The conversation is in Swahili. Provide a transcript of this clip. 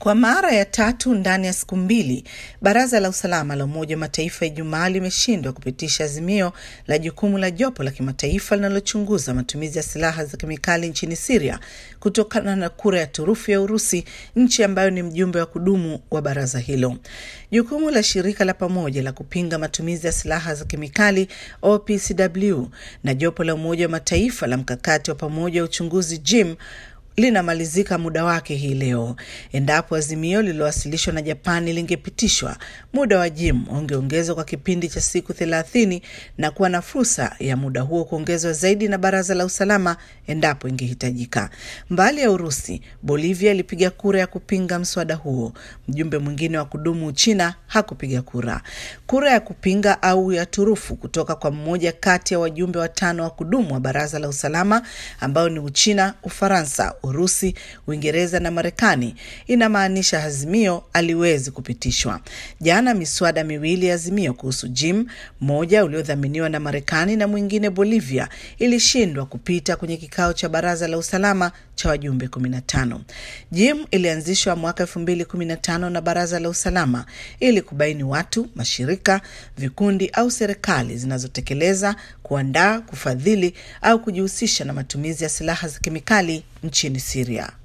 Kwa mara ya tatu ndani ya siku mbili, Baraza la Usalama la Umoja wa Mataifa Ijumaa limeshindwa kupitisha azimio la jukumu la jopo la kimataifa linalochunguza matumizi ya silaha za kemikali nchini Siria kutokana na kura ya turufu ya Urusi, nchi ambayo ni mjumbe wa kudumu wa baraza hilo. Jukumu la shirika la pamoja la kupinga matumizi ya silaha za kemikali OPCW na jopo la Umoja wa Mataifa la mkakati wa pamoja wa uchunguzi JIM linamalizika muda wake hii leo. Endapo azimio lililowasilishwa na Japani lingepitishwa, muda wa JIM ungeongezwa kwa kipindi cha siku thelathini na kuwa na fursa ya muda huo kuongezwa zaidi na Baraza la Usalama endapo ingehitajika. Mbali ya Urusi, Bolivia ilipiga kura ya kupinga mswada huo. Mjumbe mwingine wa kudumu Uchina hakupiga kura. Kura ya kupinga au ya turufu kutoka kwa mmoja kati ya wajumbe watano wa kudumu wa Baraza la Usalama ambao ni Uchina, Ufaransa, Urusi, Uingereza na Marekani inamaanisha azimio aliwezi kupitishwa. Jana miswada miwili ya azimio kuhusu JIM, mmoja uliodhaminiwa na Marekani na mwingine Bolivia, ilishindwa kupita kwenye kikao cha Baraza la Usalama cha wajumbe 15. JIM ilianzishwa mwaka 2015 na Baraza la Usalama ili kubaini watu, mashirika, vikundi au serikali zinazotekeleza, kuandaa, kufadhili au kujihusisha na matumizi ya silaha za kemikali nchini Syria.